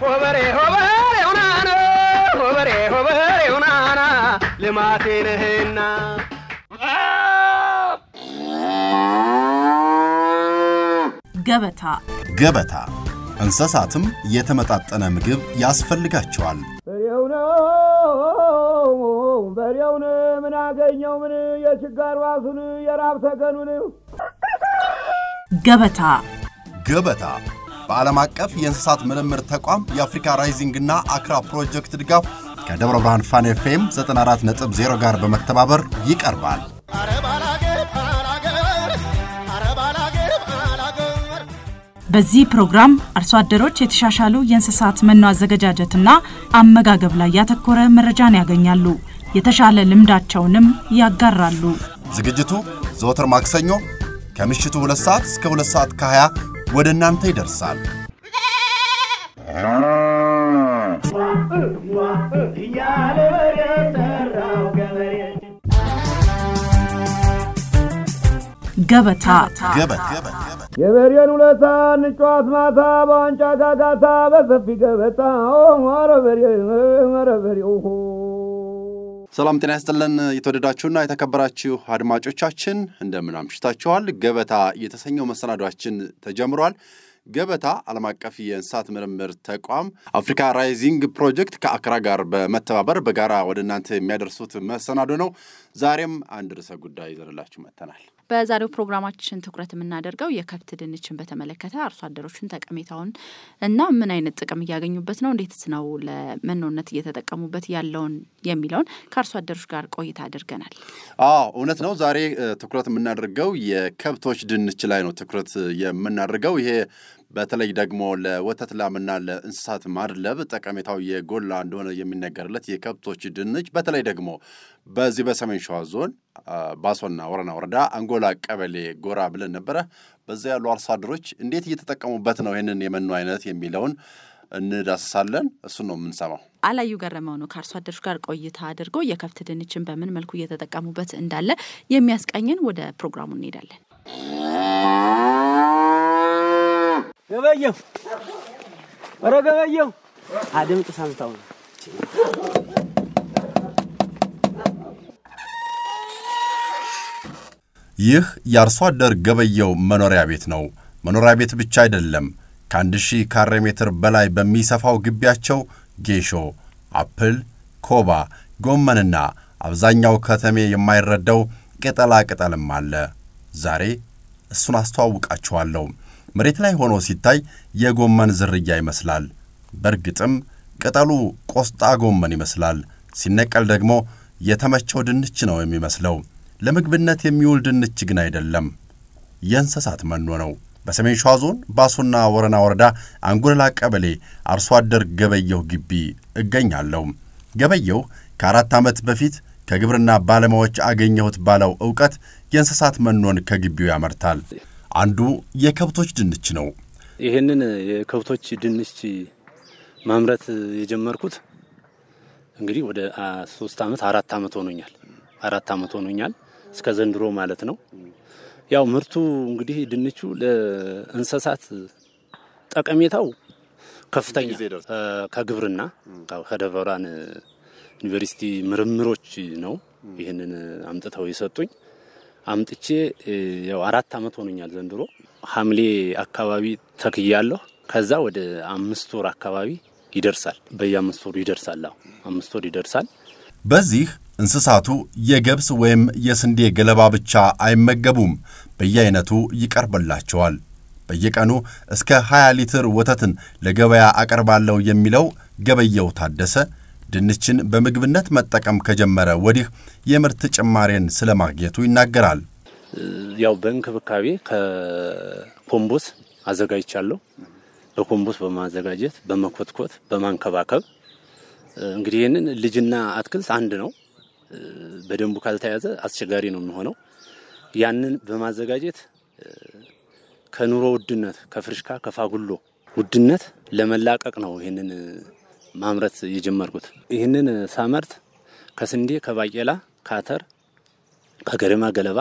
ሆበሬ ሆበሬ ሁናና ሆበሬ ሆበሬ ሁናና ልማቴ ነህና ገበታ ገበታ እንስሳትም የተመጣጠነ ምግብ ያስፈልጋቸዋል። በሬው ነው በሬውን ምን አገኘው ምን የችጋር ዋሱን የራብ ተገኑን ገበታ ገበታ በዓለም አቀፍ የእንስሳት ምርምር ተቋም የአፍሪካ ራይዚንግ እና አክራ ፕሮጀክት ድጋፍ ከደብረ ብርሃን ፋን ኤፍኤም 94.0 ጋር በመተባበር ይቀርባል። በዚህ ፕሮግራም አርሶ አደሮች የተሻሻሉ የእንስሳት መኖ አዘገጃጀትና አመጋገብ ላይ ያተኮረ መረጃን ያገኛሉ። የተሻለ ልምዳቸውንም ያጋራሉ። ዝግጅቱ ዘወትር ማክሰኞ ከምሽቱ 2 ሰዓት እስከ 2 ሰዓት ከ20 ወደ እናንተ ይደርሳል። እያለ በሬ ጠራው ገበሬ ገበታ ገበታ የበሬን ውለታ እንጫዋት ማታ በዋንጫ ጋጋታ በሰፊ ገበታ ኧረ በሬ ኧረ በሬው ሰላም ጤና ይስጥልን። የተወደዳችሁና የተከበራችሁ አድማጮቻችን እንደምን አምሽታችኋል? ገበታ የተሰኘው መሰናዷችን ተጀምሯል። ገበታ ዓለም አቀፍ የእንስሳት ምርምር ተቋም አፍሪካ ራይዚንግ ፕሮጀክት ከአክራ ጋር በመተባበር በጋራ ወደ እናንተ የሚያደርሱት መሰናዶ ነው። ዛሬም አንድ ርዕሰ ጉዳይ ይዘንላችሁ መጥተናል። በዛሬው ፕሮግራማችን ትኩረት የምናደርገው የከብት ድንችን በተመለከተ አርሶ አደሮችን ጠቀሜታውን እና ምን አይነት ጥቅም እያገኙበት ነው፣ እንዴትስ ነው ለመኖነት እየተጠቀሙበት ያለውን የሚለውን ከአርሶ አደሮች ጋር ቆይታ አድርገናል። አዎ እውነት ነው። ዛሬ እ, ትኩረት የምናደርገው የከብቶች ድንች ላይ ነው ትኩረት የምናደርገው። ይሄ በተለይ ደግሞ ለወተት ላምና ለእንስሳት ማድለብ ጠቀሜታው የጎላ እንደሆነ የሚነገርለት የከብቶች ድንች በተለይ ደግሞ በዚህ በሰሜን ሸዋ ዞን አ, ባሶና ወረና ወረዳ አንጎላ ቀበሌ ጎራ ብለን ነበረ። በዚያ ያሉ አርሶ አደሮች እንዴት እየተጠቀሙበት ነው ይህንን የመኖ አይነት የሚለውን እንዳስሳለን። እሱን ነው የምንሰማው። አላዩ ገረመው ነው ከአርሶ አደሮች ጋር ቆይታ አድርጎ የከብት ድንችን በምን መልኩ እየተጠቀሙበት እንዳለ የሚያስቃኝን ወደ ፕሮግራሙ እንሄዳለን። ገበየው ኧረ ገበየው አድምጥ ሰምተው ነው ይህ የአርሶ አደር ገበየው መኖሪያ ቤት ነው። መኖሪያ ቤት ብቻ አይደለም። ከአንድ ሺህ ካሬ ሜትር በላይ በሚሰፋው ግቢያቸው ጌሾ፣ አፕል፣ ኮባ፣ ጎመንና አብዛኛው ከተሜ የማይረዳው ቅጠላ ቅጠልም አለ። ዛሬ እሱን አስተዋውቃችኋለሁ። መሬት ላይ ሆኖ ሲታይ የጎመን ዝርያ ይመስላል። በእርግጥም ቅጠሉ ቆስጣ ጎመን ይመስላል። ሲነቀል ደግሞ የተመቸው ድንች ነው የሚመስለው። ለምግብነት የሚውል ድንች ግን አይደለም፣ የእንስሳት መኖ ነው። በሰሜን ሸዋ ዞን ባሶና ወረና ወረዳ አንጎለላ ቀበሌ አርሶ አደር ገበየሁ ግቢ እገኛለሁ። ገበየሁ ከአራት ዓመት በፊት ከግብርና ባለሙያዎች አገኘሁት ባለው ዕውቀት የእንስሳት መኖን ከግቢው ያመርታል። አንዱ የከብቶች ድንች ነው። ይህንን የከብቶች ድንች ማምረት የጀመርኩት እንግዲህ ወደ አ, ሶስት አመት አራት አመት ሆኖኛል። አራት አመት ሆኖኛል እስከ ዘንድሮ ማለት ነው። ያው ምርቱ እንግዲህ ድንቹ ለእንስሳት ጠቀሜታው ከፍተኛ እ፣ ከግብርና ያው ከደብረ ብርሃን ዩኒቨርሲቲ ምርምሮች ነው ይህንን አምጥተው የሰጡኝ። አምጥቼ እ፣ ያው አራት አመት ሆኖኛል ዘንድሮ ሐምሌ አካባቢ ተክያለሁ። ከዛ ወደ አምስት ወር አካባቢ ይደርሳል። በየአምስት ወሩ ይደርሳል። አዎ አምስት ወር ይደርሳል። በዚህ እንስሳቱ የገብስ ወይም የስንዴ ገለባ ብቻ አይመገቡም። በየአይነቱ ይቀርብላቸዋል። በየቀኑ እስከ 20 ሊትር ወተትን ለገበያ አቀርባለሁ የሚለው ገበየው ታደሰ ድንችን በምግብነት መጠቀም ከጀመረ ወዲህ የምርት ጭማሬን ስለማግኘቱ ይናገራል። ያው በእንክብካቤ ከኮምቦስ አዘጋጅቻለሁ። በኮምቦስ በማዘጋጀት በመኮትኮት በማንከባከብ እንግዲህ ይህንን ልጅና አትክልት አንድ ነው። በደንቡ ካልተያዘ አስቸጋሪ ነው የሚሆነው። ያንን በማዘጋጀት ከኑሮ ውድነት ከፍርሽካ ከፋጉሎ ውድነት ለመላቀቅ ነው ይህንን ማምረት የጀመርኩት። ይህንን ሳመርት ከስንዴ ከባቄላ ከአተር ከገደማ ገለባ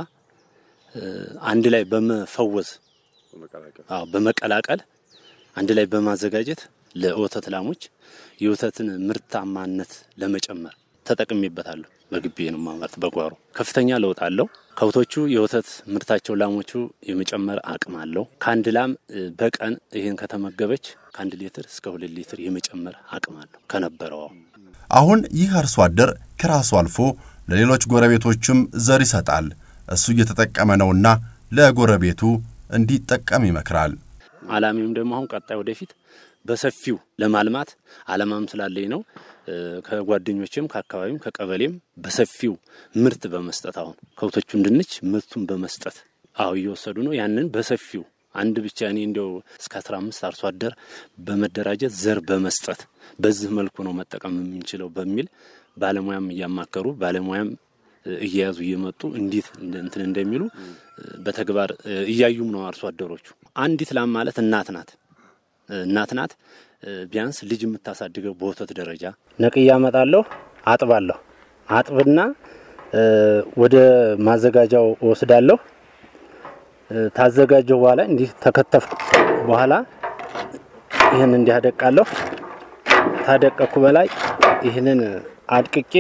አንድ ላይ በመፈወዝ አዎ በመቀላቀል አንድ ላይ በማዘጋጀት ለወተት ላሞች የወተትን ምርታማነት ለመጨመር ተጠቅሜበታለሁ። በግቢ ነው ማምረት በጓሮ ከፍተኛ ለውጥ አለው። ከብቶቹ የወተት ምርታቸው ላሞቹ የመጨመር አቅም አለው። ከአንድ ላም በቀን ይህን ከተመገበች ከአንድ ሊትር እስከ ሁለት ሊትር የመጨመር አቅም አለው ከነበረው። አሁን ይህ አርሶ አደር ከራሱ አልፎ ለሌሎች ጎረቤቶችም ዘር ይሰጣል። እሱ እየተጠቀመ ነውና ለጎረቤቱ እንዲጠቀም ይመክራል። አላሚውም ደግሞ አሁን ቀጣይ ወደፊት በሰፊው ለማልማት አላማም ስላለኝ ነው። ከጓደኞችም ከአካባቢም ከቀበሌም በሰፊው ምርት በመስጠት አሁን ከብቶቹን ድንች ምርቱን በመስጠት አሁ እየወሰዱ ነው። ያንን በሰፊው አንድ ብቻ እኔ እንዲያው እስከ አስራ አምስት አርሶ አደር በመደራጀት ዘር በመስጠት በዚህ መልኩ ነው መጠቀም የምንችለው በሚል ባለሙያም እያማከሩ ባለሙያም እየያዙ እየመጡ እንዴት እንትን እንደሚሉ በተግባር እያዩም ነው አርሶ አደሮቹ። አንዲት ላም ማለት እናት ናት እናት ናት። ቢያንስ ልጅ የምታሳድገው በወተት ደረጃ ነቅያ አመጣለሁ፣ አጥባለሁ። አጥብና ወደ ማዘጋጃው እወስዳለሁ። ታዘጋጀው በኋላ እንዲህ ተከተፍኩ በኋላ ይህን እንዲህ አደቃለሁ። ታደቀኩ በላይ ይህንን አድቅቄ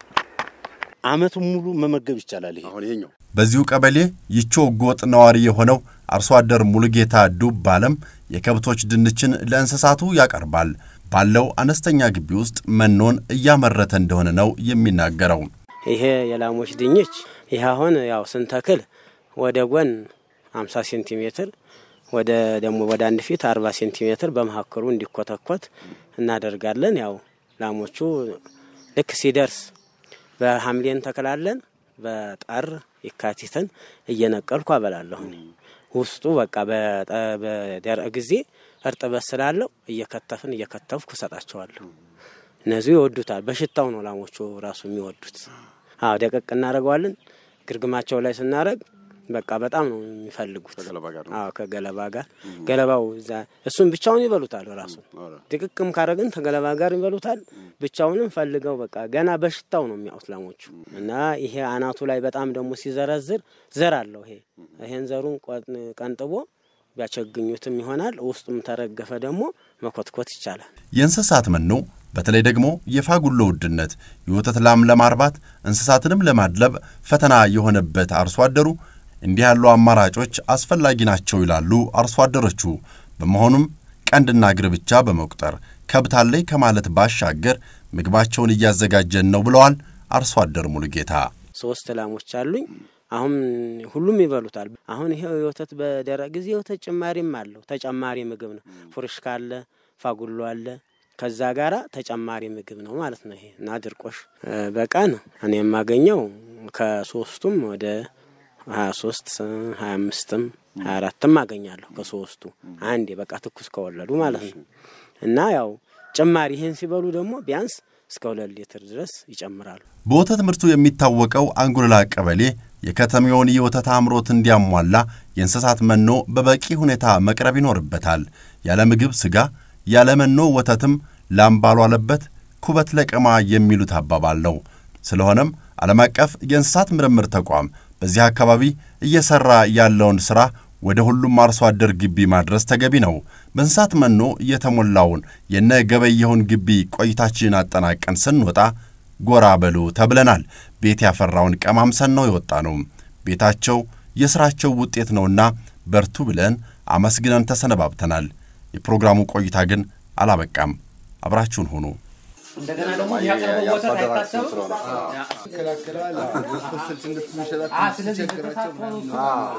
አመቱን ሙሉ መመገብ ይቻላል። ይሄ በዚሁ ቀበሌ ይቾ ጎጥ ነዋሪ የሆነው አርሶ አደር ሙሉጌታ ዱብ አለም የከብቶች ድንችን ለእንስሳቱ ያቀርባል። ባለው አነስተኛ ግቢ ውስጥ መኖን እያመረተ እንደሆነ ነው የሚናገረው። ይሄ የላሞች ድንች ይህ አሁን ያው ስንተክል ወደ ጎን 50 ሴንቲሜትር ወደ ደግሞ ወደ አንድ ፊት 40 ሴንቲሜትር በመካከሉ እንዲኮተኮት እናደርጋለን። ያው ላሞቹ ልክ ሲደርስ በሐምሌ እንተክላለን። በጠር የካቲትን እየነቀልኩ አበላለሁ። ውስጡ በቃ በደረቅ ጊዜ እርጥበት ስላለው እየከተፍን እየከተፍኩ እሰጣቸዋለሁ። እነዚሁ ይወዱታል። በሽታው ነው ላሞቹ ራሱ የሚወዱት። አዎ ደቀቅ እናደርገዋለን። ግርግማቸው ላይ ስናደርግ በቃ በጣም ነው የሚፈልጉት። አዎ ከገለባ ጋር ገለባው እሱን ብቻውን ይበሉታል። ራሱ ድቅቅም ካረግን ከገለባ ጋር ይበሉታል። ብቻውንም ፈልገው በቃ ገና በሽታው ነው የሚያውት ላሞቹ እና ይሄ አናቱ ላይ በጣም ደግሞ ሲዘረዝር ዘር አለው። ይሄ ይሄን ዘሩን ቀንጥቦ ቢያቸግኙትም ይሆናል። ውስጡም ተረገፈ ደግሞ መኮትኮት ይቻላል። የእንስሳት መኖ በተለይ ደግሞ የፋጉሎ ውድነት የወተት ላም ለማርባት እንስሳትንም ለማድለብ ፈተና የሆነበት አርሶ አደሩ እንዲህ ያሉ አማራጮች አስፈላጊ ናቸው ይላሉ አርሶ አደሮቹ። በመሆኑም ቀንድና እግር ብቻ በመቁጠር ከብት አለኝ ከማለት ባሻገር ምግባቸውን እያዘጋጀን ነው ብለዋል አርሶ አደር ሙሉጌታ። ሶስት ላሞች አሉኝ። አሁን ሁሉም ይበሉታል። አሁን ይሄ የወተት በደረቅ ጊዜ የወተት ጭማሪም አለው። ተጨማሪ ምግብ ነው። ፉርሽካ አለ፣ ፋጉሎ አለ። ከዛ ጋራ ተጨማሪ ምግብ ነው ማለት ነው። ይሄ እና ድርቆሽ በቀን እኔ የማገኘው ከሶስቱም ወደ ሀያ ሶስት ሀያ አምስትም ሀያ አራትም አገኛለሁ ከሶስቱ አንዴ በቃ ትኩስ ከወለዱ ማለት ነው። እና ያው ጭማሪ ይህን ሲበሉ ደግሞ ቢያንስ እስከ ሁለት ሊትር ድረስ ይጨምራሉ። በወተት ምርቱ የሚታወቀው አንጉልላ ቀበሌ የከተማውን የወተት አምሮት እንዲያሟላ የእንስሳት መኖ በበቂ ሁኔታ መቅረብ ይኖርበታል። ያለ ምግብ ስጋ፣ ያለ መኖ ወተትም ላም ባልዋለበት ኩበት ለቀማ የሚሉት አባባል ነው። ስለሆነም ዓለም አቀፍ የእንስሳት ምርምር ተቋም በዚህ አካባቢ እየሰራ ያለውን ሥራ ወደ ሁሉም አርሶ አደር ግቢ ማድረስ ተገቢ ነው። በእንስሳት መኖ የተሞላውን የነ ገበየሁን ግቢ ቆይታችንን አጠናቀን ስንወጣ ጎራ በሉ ተብለናል። ቤት ያፈራውን ቀማምሰን ነው የወጣ ነው። ቤታቸው የሥራቸው ውጤት ነውና በርቱ ብለን አመስግነን ተሰነባብተናል። የፕሮግራሙ ቆይታ ግን አላበቃም። አብራችሁን ሁኑ። እንደገና ደግሞ ያቀረበው ወተት አይታሰብም። ስለዚህ በተሳትፎ ነው እሱ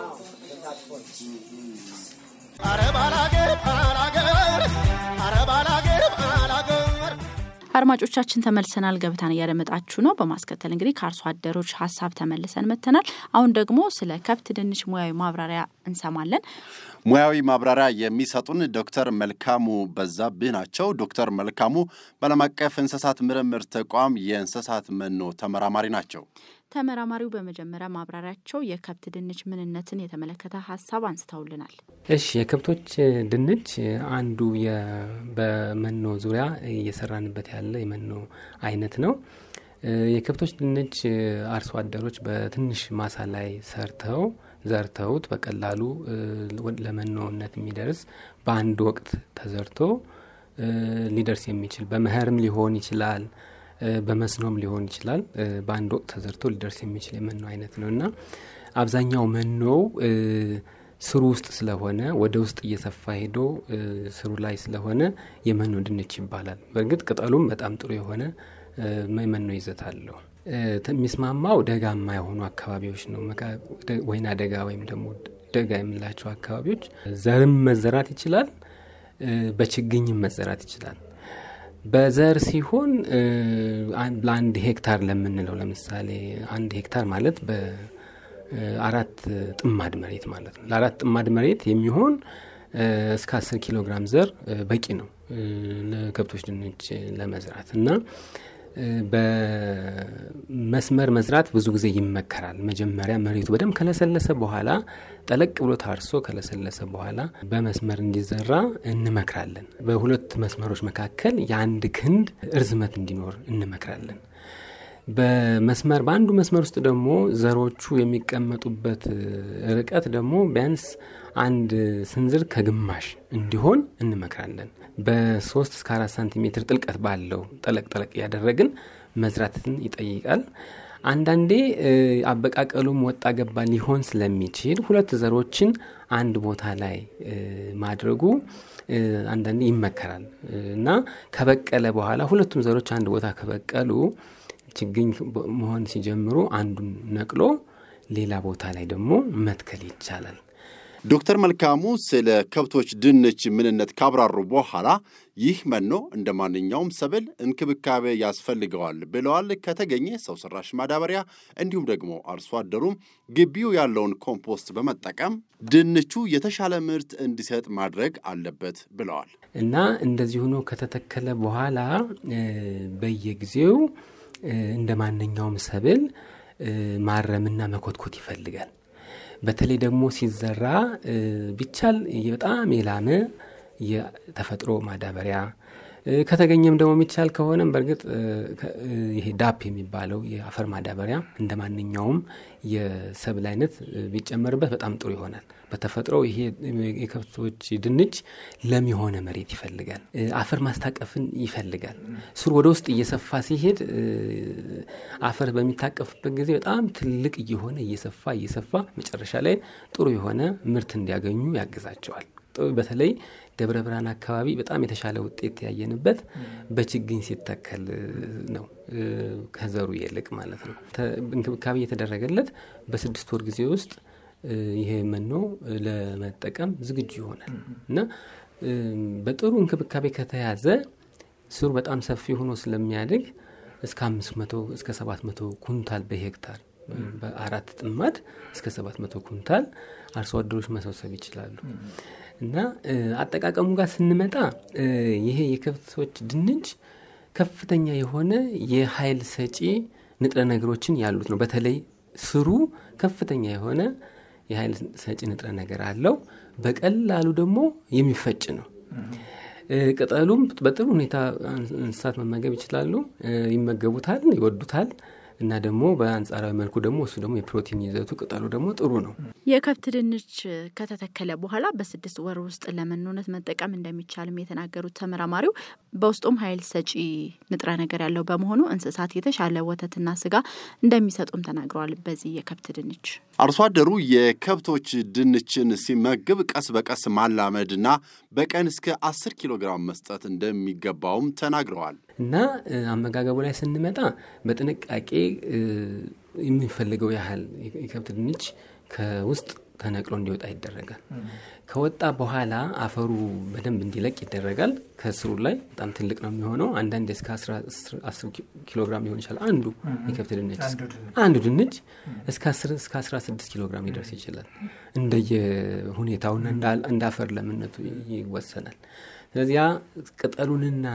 አድማጮቻችን ተመልሰናል። ገበታን እያደመጣችሁ ነው። በማስከተል እንግዲህ ከአርሶ አደሮች ሀሳብ ተመልሰን መጥተናል። አሁን ደግሞ ስለ ከብት ድንች ሙያዊ ማብራሪያ እንሰማለን። ሙያዊ ማብራሪያ የሚሰጡን ዶክተር መልካሙ በዛብህ ናቸው። ዶክተር መልካሙ በዓለም አቀፍ እንስሳት ምርምር ተቋም የእንስሳት መኖ ተመራማሪ ናቸው። ተመራማሪው በመጀመሪያ ማብራሪያቸው የከብት ድንች ምንነትን የተመለከተ ሀሳብ አንስተውልናል። እሺ የከብቶች ድንች አንዱ በመኖ ዙሪያ እየሰራንበት ያለ የመኖ አይነት ነው። የከብቶች ድንች አርሶ አደሮች በትንሽ ማሳ ላይ ሰርተው ዘርተውት በቀላሉ ለመኖነት የሚደርስ በአንድ ወቅት ተዘርቶ ሊደርስ የሚችል በመኸርም ሊሆን ይችላል፣ በመስኖም ሊሆን ይችላል። በአንድ ወቅት ተዘርቶ ሊደርስ የሚችል የመኖ አይነት ነው እና አብዛኛው መኖው ስሩ ውስጥ ስለሆነ ወደ ውስጥ እየሰፋ ሄዶ ስሩ ላይ ስለሆነ የመኖ ድንች ይባላል። በእርግጥ ቅጠሉም በጣም ጥሩ የሆነ የመኖ ይዘት አለው። የሚስማማው ደጋማ የሆኑ አካባቢዎች ነው። ወይና ደጋ ወይም ደግሞ ደጋ የምንላቸው አካባቢዎች ዘርም መዘራት ይችላል፣ በችግኝም መዘራት ይችላል። በዘር ሲሆን ለአንድ ሄክታር ለምንለው ለምሳሌ አንድ ሄክታር ማለት በአራት ጥማድ መሬት ማለት ነው። ለአራት ጥማድ መሬት የሚሆን እስከ አስር ኪሎ ግራም ዘር በቂ ነው ለከብቶች ድንች ለመዝራት እና በመስመር መዝራት ብዙ ጊዜ ይመከራል። መጀመሪያ መሬቱ በደንብ ከለሰለሰ በኋላ ጠለቅ ብሎ ታርሶ ከለሰለሰ በኋላ በመስመር እንዲዘራ እንመክራለን። በሁለት መስመሮች መካከል የአንድ ክንድ እርዝመት እንዲኖር እንመክራለን። በመስመር በአንዱ መስመር ውስጥ ደግሞ ዘሮቹ የሚቀመጡበት ርቀት ደግሞ ቢያንስ አንድ ስንዝር ከግማሽ እንዲሆን እንመክራለን። በሶስት እስከ አራት ሳንቲሜትር ጥልቀት ባለው ጠለቅ ጠለቅ እያደረግን መዝራትን ይጠይቃል። አንዳንዴ አበቃቀሉም ወጣ ገባ ሊሆን ስለሚችል ሁለት ዘሮችን አንድ ቦታ ላይ ማድረጉ አንዳንዴ ይመከራል እና ከበቀለ በኋላ ሁለቱም ዘሮች አንድ ቦታ ከበቀሉ ችግኝ መሆን ሲጀምሩ አንዱን ነቅሎ ሌላ ቦታ ላይ ደግሞ መትከል ይቻላል። ዶክተር መልካሙ ስለ ከብቶች ድንች ምንነት ካብራሩ በኋላ ይህ መኖ እንደ ማንኛውም ሰብል እንክብካቤ ያስፈልገዋል ብለዋል። ከተገኘ ሰው ሰራሽ ማዳበሪያ እንዲሁም ደግሞ አርሶ አደሩም ግቢው ያለውን ኮምፖስት በመጠቀም ድንቹ የተሻለ ምርት እንዲሰጥ ማድረግ አለበት ብለዋል። እና እንደዚህ ሆኖ ከተተከለ በኋላ በየጊዜው እንደ ማንኛውም ሰብል ማረምና መኮትኮት ይፈልጋል። በተለይ ደግሞ ሲዘራ ቢቻል በጣም የላመ የተፈጥሮ ማዳበሪያ ከተገኘም ደግሞ የሚቻል ከሆነም በእርግጥ ይሄ ዳፕ የሚባለው የአፈር ማዳበሪያ እንደ ማንኛውም የሰብል አይነት ቢጨመርበት በጣም ጥሩ ይሆናል። በተፈጥሮ ይሄ የከብቶች ድንች ለም የሆነ መሬት ይፈልጋል። አፈር ማስታቀፍን ይፈልጋል። ስሩ ወደ ውስጥ እየሰፋ ሲሄድ አፈር በሚታቀፍበት ጊዜ በጣም ትልቅ እየሆነ እየሰፋ እየሰፋ መጨረሻ ላይ ጥሩ የሆነ ምርት እንዲያገኙ ያግዛቸዋል። በተለይ ደብረ ብርሃን አካባቢ በጣም የተሻለ ውጤት ያየንበት በችግኝ ሲተከል ነው፣ ከዘሩ ይልቅ ማለት ነው። እንክብካቤ የተደረገለት በስድስት ወር ጊዜ ውስጥ ይሄ መኖ ለመጠቀም ዝግጁ ይሆናል እና በጥሩ እንክብካቤ ከተያዘ ስሩ በጣም ሰፊ ሆኖ ስለሚያድግ እስከ አምስት መቶ እስከ ሰባት መቶ ኩንታል በሄክታር በአራት ጥማድ እስከ ሰባት መቶ ኩንታል አርሶ አደሮች መሰብሰብ ይችላሉ። እና አጠቃቀሙ ጋር ስንመጣ ይሄ የከብቶች ድንች ከፍተኛ የሆነ የኃይል ሰጪ ንጥረ ነገሮችን ያሉት ነው። በተለይ ስሩ ከፍተኛ የሆነ የኃይል ሰጪ ንጥረ ነገር አለው። በቀላሉ ደግሞ የሚፈጭ ነው። ቅጠሉም በጥሩ ሁኔታ እንስሳት መመገብ ይችላሉ፣ ይመገቡታል፣ ይወዱታል። እና ደግሞ በአንጻራዊ መልኩ ደግሞ እሱ ደግሞ የፕሮቲን ይዘቱ ቅጠሉ ደግሞ ጥሩ ነው። የከብት ድንች ከተተከለ በኋላ በስድስት ወር ውስጥ ለመኖነት መጠቀም እንደሚቻልም የተናገሩት ተመራማሪው በውስጡም ኃይል ሰጪ ንጥረ ነገር ያለው በመሆኑ እንስሳት የተሻለ ወተትና ስጋ እንደሚሰጡም ተናግረዋል። በዚህ የከብት ድንች አርሶ አደሩ የከብቶች ድንችን ሲመግብ ቀስ በቀስ ማላመድና በቀን እስከ አስር ኪሎ ግራም መስጠት እንደሚገባውም ተናግረዋል። እና አመጋገቡ ላይ ስንመጣ በጥንቃቄ የሚፈልገው ያህል የከብት ድንች ከውስጥ ተነቅሎ እንዲወጣ ይደረጋል። ከወጣ በኋላ አፈሩ በደንብ እንዲለቅ ይደረጋል። ከስሩ ላይ በጣም ትልቅ ነው የሚሆነው። አንዳንድ እስከ አስር ኪሎ ግራም ሊሆን ይችላል። አንዱ የከብት ድንች አንዱ ድንች እስከ አስራ ስድስት ኪሎ ግራም ሊደርስ ይችላል። እንደየ ሁኔታውና እንደ አፈር ለምነቱ ይወሰናል። ስለዚህ ያ ቅጠሉንና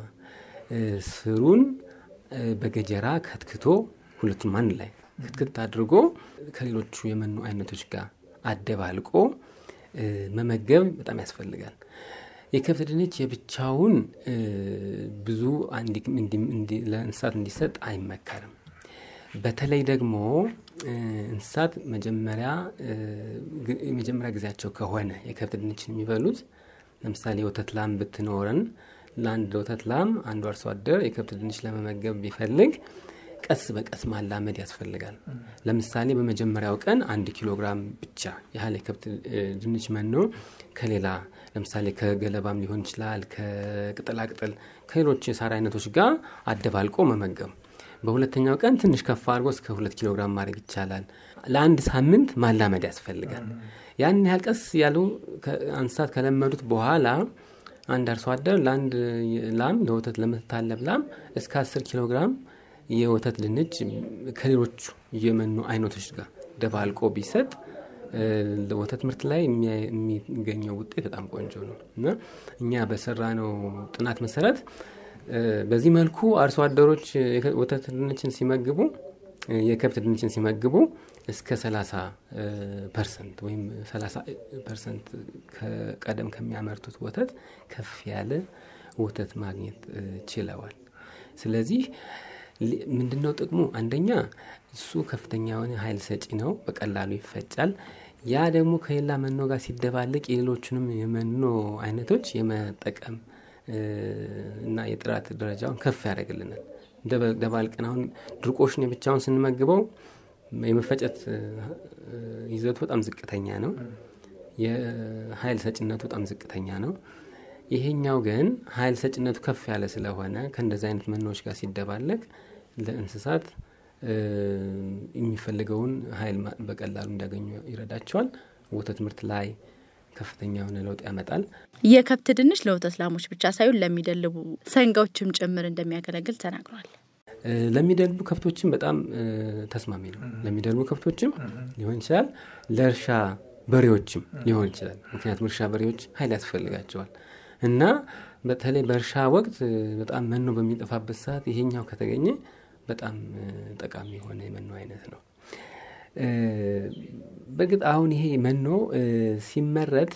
ስሩን በገጀራ ከትክቶ ሁለቱም አንድ ላይ ክትክት አድርጎ ከሌሎቹ የመኖ አይነቶች ጋር አደባልቆ መመገብ በጣም ያስፈልጋል። የከብት ድንች የብቻውን ብዙ ለእንስሳት እንዲሰጥ አይመከርም። በተለይ ደግሞ እንስሳት መጀመሪያ የመጀመሪያ ጊዜያቸው ከሆነ የከብት ድንችን የሚበሉት ለምሳሌ የወተት ላም ብትኖረን ለአንድ ወተት ላም አንዱ አርሶ አደር የከብት ድንች ለመመገብ ቢፈልግ ቀስ በቀስ ማላመድ ያስፈልጋል። ለምሳሌ በመጀመሪያው ቀን አንድ ኪሎ ግራም ብቻ ያህል የከብት ድንች መኖ ከሌላ ለምሳሌ ከገለባም ሊሆን ይችላል፣ ከቅጠላቅጠል ከሌሎች የሳር አይነቶች ጋር አደባልቆ መመገብ። በሁለተኛው ቀን ትንሽ ከፍ አድርጎ እስከ ሁለት ኪሎ ግራም ማድረግ ይቻላል። ለአንድ ሳምንት ማላመድ ያስፈልጋል። ያን ያህል ቀስ ያሉ እንስሳት ከለመዱት በኋላ አንድ አርሶ አደር ለአንድ ላም ለወተት ለምትታለብ ላም እስከ አስር ኪሎ ግራም የወተት ድንች ከሌሎቹ የመኖ አይነቶች ጋር ደባልቆ ቢሰጥ ወተት ምርት ላይ የሚገኘው ውጤት በጣም ቆንጆ ነው እና እኛ በሰራ ነው ጥናት መሰረት በዚህ መልኩ አርሶ አደሮች ወተት ድንችን ሲመግቡ የከብት ድንችን ሲመግቡ እስከ 30 ፐርሰንት ወይም 30 ፐርሰንት ቀደም ከሚያመርቱት ወተት ከፍ ያለ ወተት ማግኘት ችለዋል። ስለዚህ ምንድነው ጥቅሙ? አንደኛ እሱ ከፍተኛ የሆነ ኃይል ሰጪ ነው፣ በቀላሉ ይፈጫል። ያ ደግሞ ከሌላ መኖ ጋር ሲደባለቅ የሌሎቹንም የመኖ አይነቶች የመጠቀም እና የጥራት ደረጃውን ከፍ ያደርግልናል። ደባልቀን አሁን ድርቆሽን የብቻውን ስንመግበው የመፈጨት ይዘቱ በጣም ዝቅተኛ ነው። የኃይል ሰጭነቱ በጣም ዝቅተኛ ነው። ይሄኛው ግን ኃይል ሰጭነቱ ከፍ ያለ ስለሆነ ከእንደዚህ አይነት መኖዎች ጋር ሲደባለቅ ለእንስሳት የሚፈልገውን ኃይል በቀላሉ እንዲያገኙ ይረዳቸዋል። ወተት ምርት ላይ ከፍተኛ የሆነ ለውጥ ያመጣል። የከብት ድንች ለወተት ላሞች ብቻ ሳይሆን ለሚደልቡ ሰንጋዎችም ጭምር እንደሚያገለግል ተናግሯል። ለሚደልቡ ከብቶችም በጣም ተስማሚ ነው። ለሚደልቡ ከብቶችም ሊሆን ይችላል፣ ለእርሻ በሬዎችም ሊሆን ይችላል። ምክንያቱም እርሻ በሬዎች ኃይል ያስፈልጋቸዋል እና በተለይ በእርሻ ወቅት በጣም መኖ በሚጠፋበት ሰዓት ይሄኛው ከተገኘ በጣም ጠቃሚ የሆነ የመኖ አይነት ነው። በእርግጥ አሁን ይሄ መኖ ሲመረት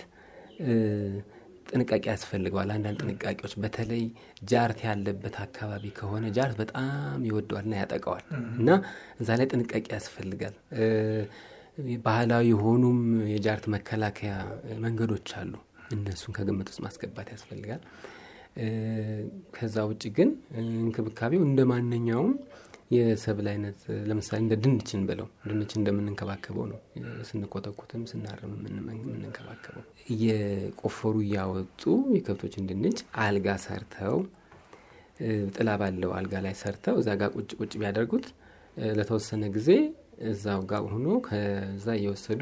ጥንቃቄ ያስፈልገዋል። አንዳንድ ጥንቃቄዎች በተለይ ጃርት ያለበት አካባቢ ከሆነ ጃርት በጣም ይወደዋልና ያጠቀዋል እና እዛ ላይ ጥንቃቄ ያስፈልጋል። ባህላዊ የሆኑም የጃርት መከላከያ መንገዶች አሉ። እነሱን ከግምት ውስጥ ማስገባት ያስፈልጋል። ከዛ ውጭ ግን እንክብካቤው እንደ ማንኛውም የሰብል አይነት ለምሳሌ እንደ ድንችን ብለው ድንች እንደምንንከባከበው ነው ስንኮተኩትም ስናርም የምንንከባከበው። እየቆፈሩ እያወጡ የከብቶችን ድንች አልጋ ሰርተው ጥላ ባለው አልጋ ላይ ሰርተው እዛ ጋር ቁጭ ቁጭ ቢያደርጉት ለተወሰነ ጊዜ እዛው ጋር ሆኖ ከዛ እየወሰዱ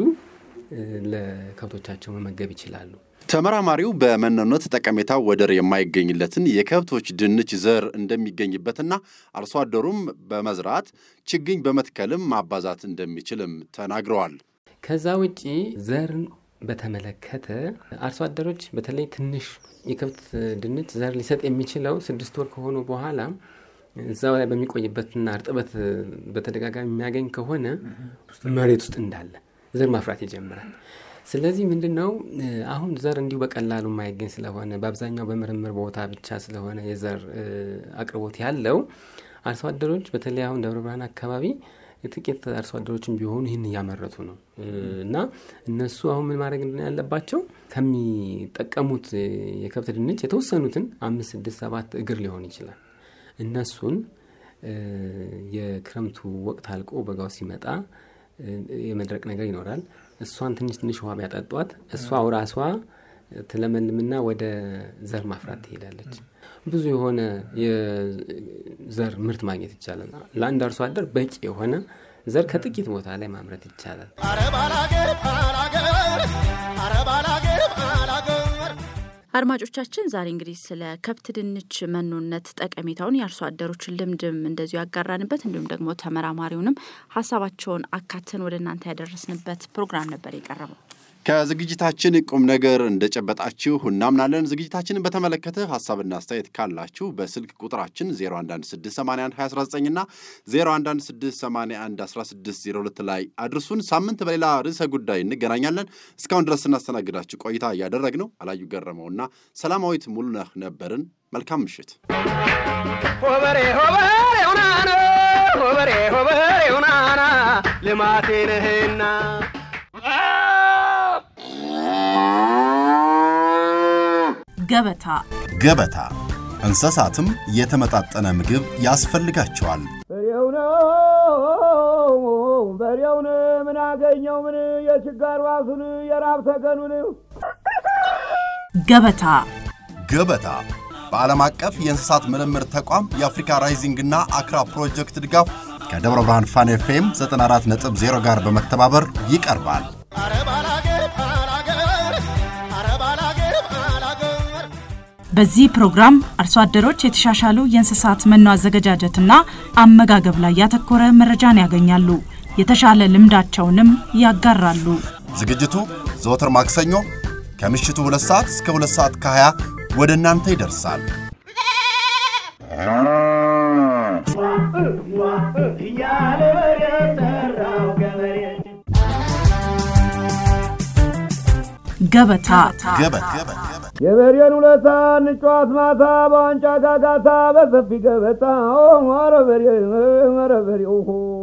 ለከብቶቻቸው መመገብ ይችላሉ። ተመራማሪው በመኖነት ጠቀሜታ ወደር የማይገኝለትን የከብቶች ድንች ዘር እንደሚገኝበትና አርሶ አደሩም በመዝራት ችግኝ በመትከልም ማባዛት እንደሚችልም ተናግረዋል። ከዛ ውጪ ዘርን በተመለከተ አርሶ አደሮች በተለይ ትንሽ የከብት ድንች ዘር ሊሰጥ የሚችለው ስድስት ወር ከሆኑ በኋላ እዛው ላይ በሚቆይበትና እርጥበት በተደጋጋሚ የሚያገኝ ከሆነ መሬት ውስጥ እንዳለ ዘር ማፍራት ይጀምራል። ስለዚህ ምንድን ነው አሁን ዘር እንዲሁ በቀላሉ የማይገኝ ስለሆነ በአብዛኛው በምርምር ቦታ ብቻ ስለሆነ የዘር አቅርቦት ያለው አርሶ አደሮች በተለይ አሁን ደብረ ብርሃን አካባቢ ጥቂት አርሶ አደሮችም ቢሆኑ ይህን እያመረቱ ነው እና እነሱ አሁን ምን ማድረግ ያለባቸው ከሚጠቀሙት የከብት ድንች የተወሰኑትን አምስት ስድስት ሰባት እግር ሊሆን ይችላል እነሱን የክረምቱ ወቅት አልቆ በጋው ሲመጣ የመድረቅ ነገር ይኖራል። እሷን ትንሽ ትንሽ ውሃ ቢያጠጧት እሷው ራሷ ትለመልምና ወደ ዘር ማፍራት ትሄዳለች። ብዙ የሆነ የዘር ምርት ማግኘት ይቻላል። ለአንድ አርሶ አደር በቂ የሆነ ዘር ከጥቂት ቦታ ላይ ማምረት ይቻላል። አድማጮቻችን ዛሬ እንግዲህ ስለ ከብት ድንች መኖነት ጠቀሜታውን የአርሶ አደሮችን ልምድም እንደዚሁ ያጋራንበት እንዲሁም ደግሞ ተመራማሪውንም ሀሳባቸውን አካተን ወደ እናንተ ያደረስንበት ፕሮግራም ነበር የቀረበው። ከዝግጅታችን ቁም ነገር እንደጨበጣችሁ እናምናለን። ዝግጅታችንን በተመለከተ ሀሳብና አስተያየት ካላችሁ በስልክ ቁጥራችን 0116812019 እና 0116811602 ላይ አድርሱን። ሳምንት በሌላ ርዕሰ ጉዳይ እንገናኛለን። እስካሁን ድረስ ስናስተናግዳችሁ ቆይታ እያደረግነው አላዩ ገረመውና ሰላማዊት ሙሉነህ ነበርን። መልካም ምሽት። ሆበሬ ሆበሬ ሁናና ሆበሬ ሆበሬ ሁናና ልማቴ ነህና ገበታ ገበታ እንስሳትም የተመጣጠነ ምግብ ያስፈልጋቸዋል። በሬው ነው በሬውን ምን አገኘው ምን የችጋር ዋሱን የራብ ተገኑን ገበታ ገበታ በዓለም አቀፍ የእንስሳት ምርምር ተቋም የአፍሪካ ራይዚንግና አክራ ፕሮጀክት ድጋፍ ከደብረ ብርሃን ፋን ኤፍኤም 94.0 ጋር በመተባበር ይቀርባል። በዚህ ፕሮግራም አርሶ አደሮች የተሻሻሉ የእንስሳት መኖ አዘገጃጀትና አመጋገብ ላይ ያተኮረ መረጃን ያገኛሉ። የተሻለ ልምዳቸውንም ያጋራሉ። ዝግጅቱ ዘወትር ማክሰኞ ከምሽቱ 2 ሰዓት እስከ 2 ሰዓት ከ20 ወደ እናንተ ይደርሳል። እያለ በሬ ጠራው ገበሬ ገበታ ገበታ የበሬን ውለታ እንጫዋት ማታ በዋንጫ ጋጋታ በሰፊ ገበታ ኧረ በሬ ኧረ በሬ